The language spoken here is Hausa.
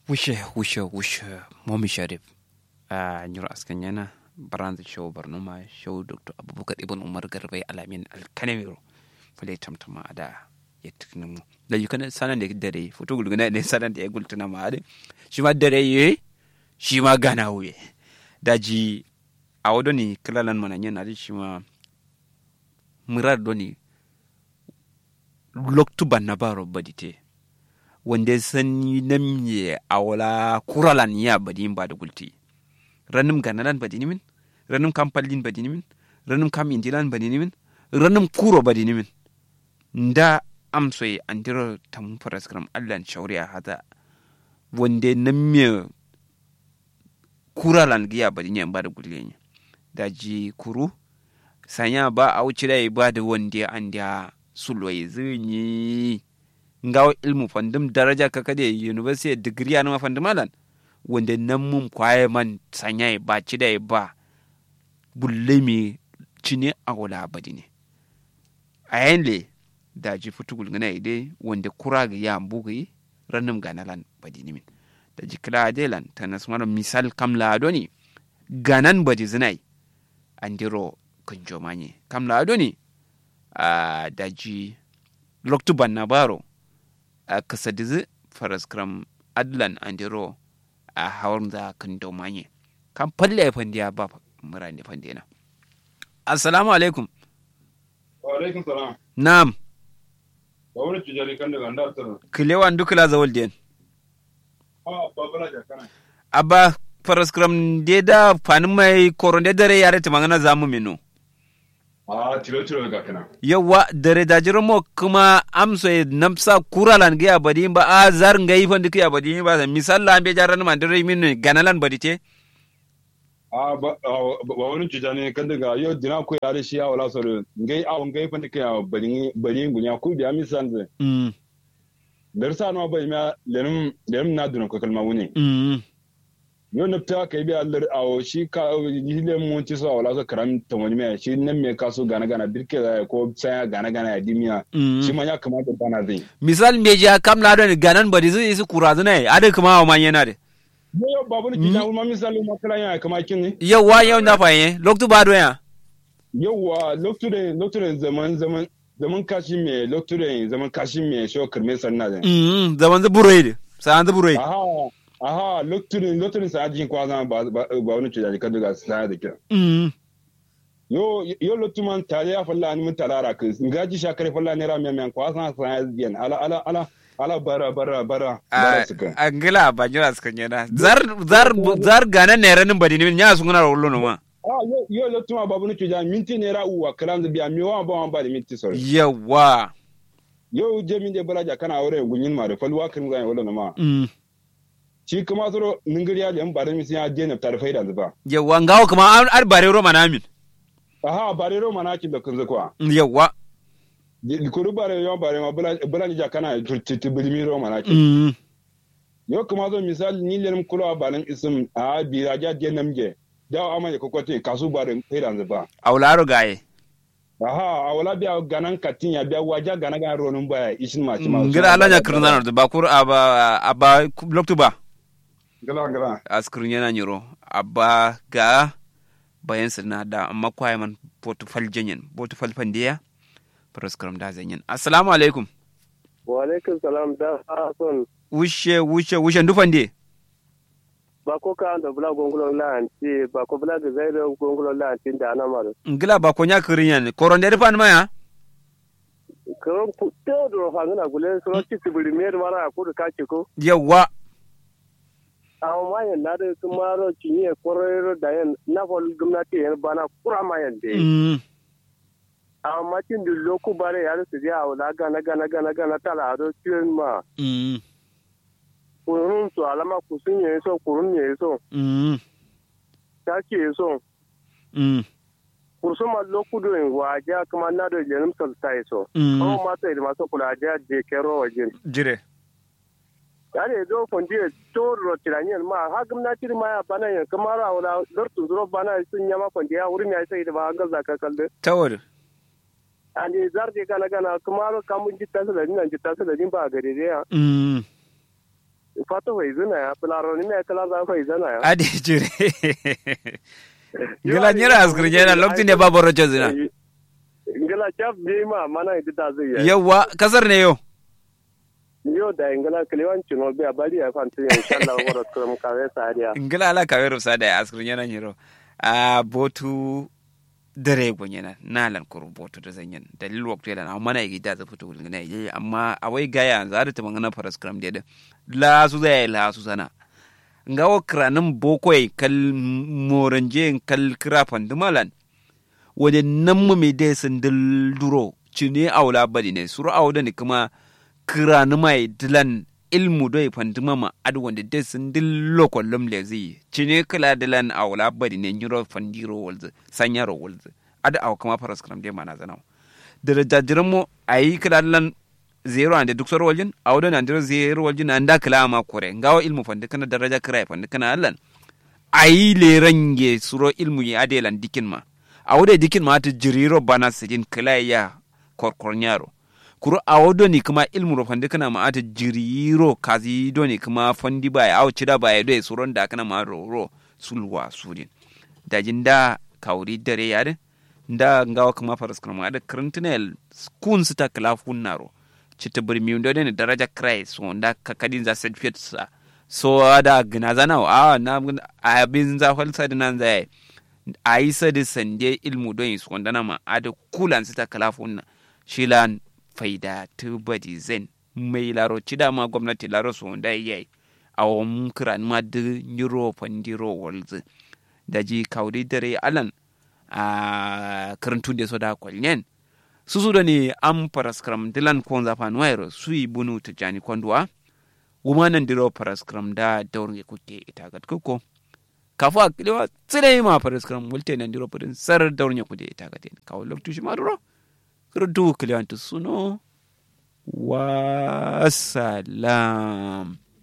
wushe wushe wushe momi sharif a nyuro askan yana baranza show barnuma show dr abubakar ibn umar garbai alamin alkanamiro fule tamtama da ya tukna mu da yi kana sanan da dare foto gulguna ne sanan da ya gultuna ma ade shi ma dare ye shi ma gana wuye daji a wado ni kilalan mana yana da shi ma murar doni loktu banna baro badite wanda sanyi namye a wala kuralan ya badin ba da gulti ranum ganalan badini min ranum kampallin badini min ranum kam indilan badini min ranum kuro badini min nda amsoy andiro tam paraskram allan shawriya hada wanda namye kuralan giya badini ba da gulti daji kuru sanya ba a wuce da ba da wanda an da sulwai zinyi ngawo ilmu fandum daraja ka kade university degree anuma fandum alan wanda nan mun kwaye man sanya ba ci da ba bulle mi cine a wala badi ne a yayin le da ji futugul gana ide wanda kura ga ya bugi ranum ganalan badi ne min da ji kila adelan ta nasmar misal kamla adoni ganan badi zinai andiro kunjo manye kamla adoni a daji loktuban na baro a kasadizi faraskram adlan andiro a hawar da kan domanye kan falle ya fandiya ba mura ne fandina assalamu alaikum wa alaikum salam na'am ba wani tijari kan daga ndar tara kilewan dukula zawal den a babala jakana abba faraskram de da fanin mai koron de dare yare timangana zamu minu a tilo tilo ga kana yawa dare da jirmo kuma amso e namsa kuralan ga badi ba a zar ngai fan dik ya badi ba misalla ambe jaran man dare min ganalan badi te a ba ba wani tijani kan daga yo dina ko ya shi ya wala soro ngai a ngai fa dike ya bari bari ngunya ku biya misan ze mm darsa no ba ma lenum lenum na duna ko kalma wuni mm yo nafta kai biya lar awo shi ka yile mun ci so wala so karam to wani me shi nan me kaso gana gana birke da ko sai gana gana ya dimiya shi mm ma ya kamata bana zai misal me ja kam la don ganan badi zai isu kurazuna ade kuma wa man yana de yo babu ni tijani ma misali ma kala ya kama kin ne yawa yau na fayin loktu ba do ya yauwa lokacin lokacin zaman zaman zaman kashi me lokacin zaman kashi me shi kirme sanna da mm zaman zu burai de san zu burai aha aha lokacin lokacin sa ajin kwaza ba ba ba wani ce da kan daga sa da kira mm yo yo lokacin man tare ya falla ni mun talara ka ngaji shakare falla ne ra miyan kwaza sa ya biyan ala ala ala ala bara bara bara bara suka angila ba jira sukan yana zar zar zar ganan ne ranin badi ne nya sun na rollo no ma ah yo yo lokacin ma babu ni ce da minti ne ra uwa kalam da biya mi wa ba wa ba da minti sore yawa yo je min de baraja kana aure gunyin ma da falwa kan ga wala ma mm shi kuma soro ningiri ya lem bare mi sin ya je na tar faida zuba yawa ngawo kuma an ar bare roma na min aha bare ro mana ki da kun zakwa yawa kuru bare yo bare ma bula bula ni jakana tutti bilimi ro mana ki mm yo kuma zo misali ni lem kulo balan isim a bi raja je namje da ama ya kokote kasu bare faida zuba aularo gaye aha awala biya ganan katin ya biya waja gana ga ro nun baya ishin ma ci ma ngira alanya kirna no ba kur aba aba loktu ba gala gala askrin yana nyiro aba ga bayan sirna da amma kwaye man portofal jenyen portofal fandiya proskram da zanyen assalamu alaikum wa alaikum salam da son wushe wushe wushe ndufande ba ko ka da bula gongulo la anti ba ko bula ga zai da gongulo la anti da na maro ngila ba ko nya kirinyan koronde rifan maya ko ku to do fa ngana gule so ci tibiri mer mara ko da kace ko yawa amma ma yan na da kuma ro cinye korero da yan na fol gwamnati yan bana kura ma yan de mm amma cin da loku bare ya su ya wala gana gana gana gana tala do ciyen ma mm kurun su alama kusun ye so kurun ye so mm ta ke so mm kursuma lokudo in waja kuma na da jenim salta so mm Awa mata da masu kula da je kero wajen. jire Yare zo fondi to ro tiranyen ma ha gwamnati ma ya bana ya kamar a wala lortu zuro bana sun yama fondi ya wurin ya sai da ba ga zaka kalde. tawar Ani zarde kana kana kamar kamun jitta su da nan jitta su da din ba gare da ya. mm fata wai zina ya fularo ni me kala za wai zina ya ade jire ngila nyira asgir nyana lokacin da babu rojo zina ngila chap bi ma mana idita zai ya yawa kasar ne yo yo da ngila kliwan chino bi abali ya fanti insha Allah wara kurum kawe sariya ngila ala kaweru sada ya asgir nyana nyiro a botu dare gonyena nalan kuru botu da zanyen dalil waktu da amma na gida za fito gulgina yayi amma awai gaya za da tamangana faras kram da la su zai la su sana ngawo kranin bokoi kal moranje kal krafan dumalan wani nan mu mai dai sun duro cine aula badi ne suru auda ne kuma kirani mai dilan ilmu doi fanduma ma adu wanda dai sun dillo kollum le zai cine kila dilan aula badi ne nyiro fandiro walzu sanyaro walzu adu aw kama faras kram dai mana zanau da jajiran mu ayi kila dilan zero ande duk soro waljin awdo na ndiro zero waljin anda kila ma kore ngawo ilmu fandi kana daraja kira fandi kana allan ayi le range suro ilmu ya adelan dikin ma awde dikin ma ta jiriro bana sidin kila ya korkornyaro kuro awdo ni kuma ilmu ro fandi kana ma ta jiriro kazi do ni kuma fandi ba aw cida ba do suron da kana ma ro ro sulwa sudin dajin da kauri dare yare nda ngawo kuma faras kana ma da krintinel kun sita kala funnaro cita birmi ndo ne daraja Christ wanda kakadin za certificate sa so da gina zana a na abin za falsa da nan zai a yi sa da sande ilmu don yi wanda na ma a da kulan su ta kalafun na shi lan faida tubadi zen mai laro ci dama gwamnati laro su wanda ya yi a wani kiran ma da euro fandiro walzi da ji kauri dare alan a karantun da so da kwalyen susudo ni am paraskram dilan konza fanwairo sui bunu tijani kondwa wumanan diro paraskram da daurge kuke itagat kuko kafu akiliwa tsire ma paraskram wulte nan diro pudin sar daurge kuke itagat kawo loktu shi maduro kurdu kiliwantu suno wa salam